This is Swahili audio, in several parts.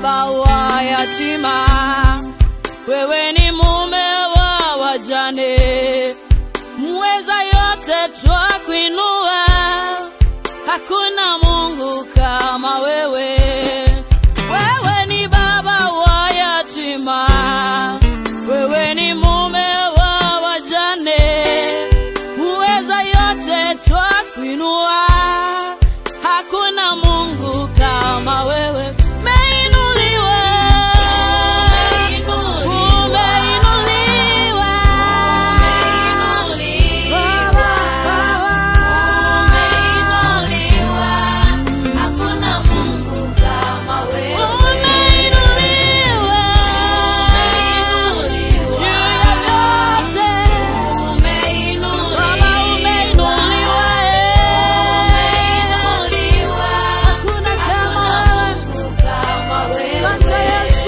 baba wa yatima, wewe ni mume wa wajane, mweza yote twakuinua, hakuna Mungu kama wewe. Wewe ni baba wa yatima, wewe ni mume wa wajane, muweza yote twakuinua, hakuna Mungu kama wewe. Umeinuliwa, umeinuliwa, Baba, Baba. Umeinuliwa, juu ya vyote. Baba, umeinuliwa, eh. Hakuna kama wewe. Asante Yesu.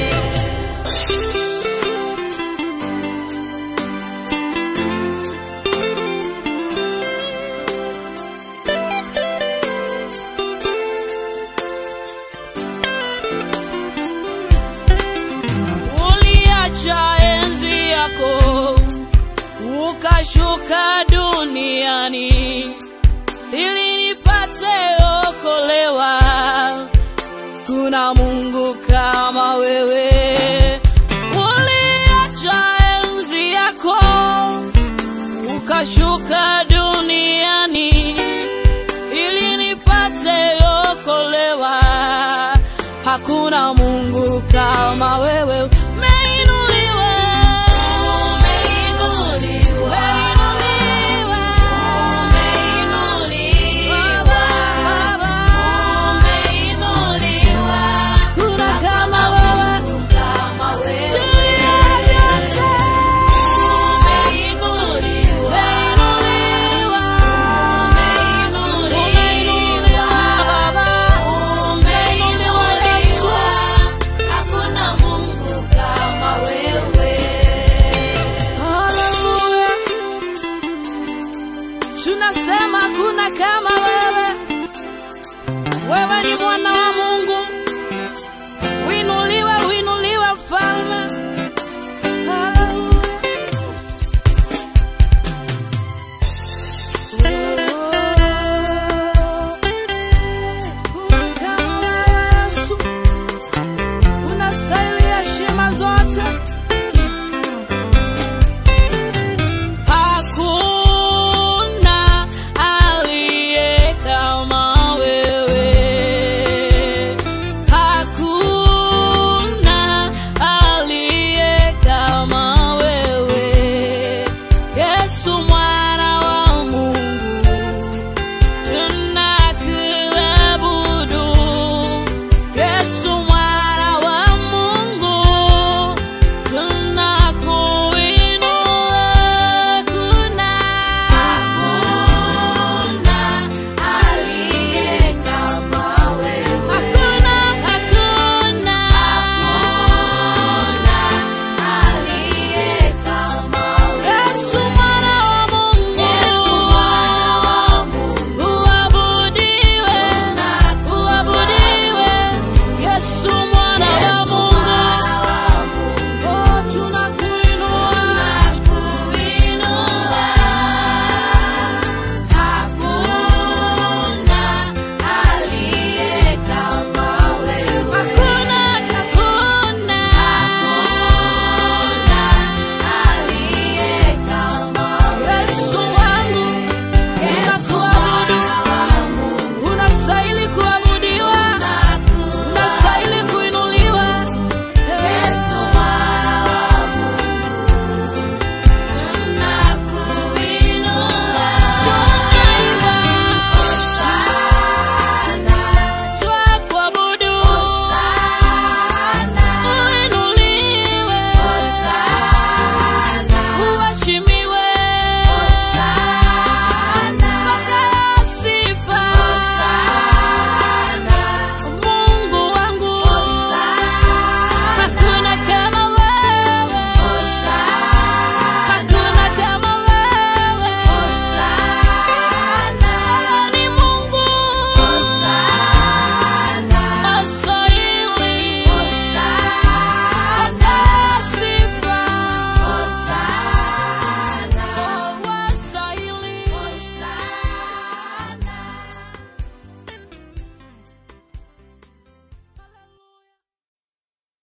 uliacha enzi yako ukashuka duniani ili nipate okolewa. Kuna Mungu kama wewe. Uliacha enzi yako ukashuka duniani ili nipate okolewa. Hakuna Mungu kama wewe.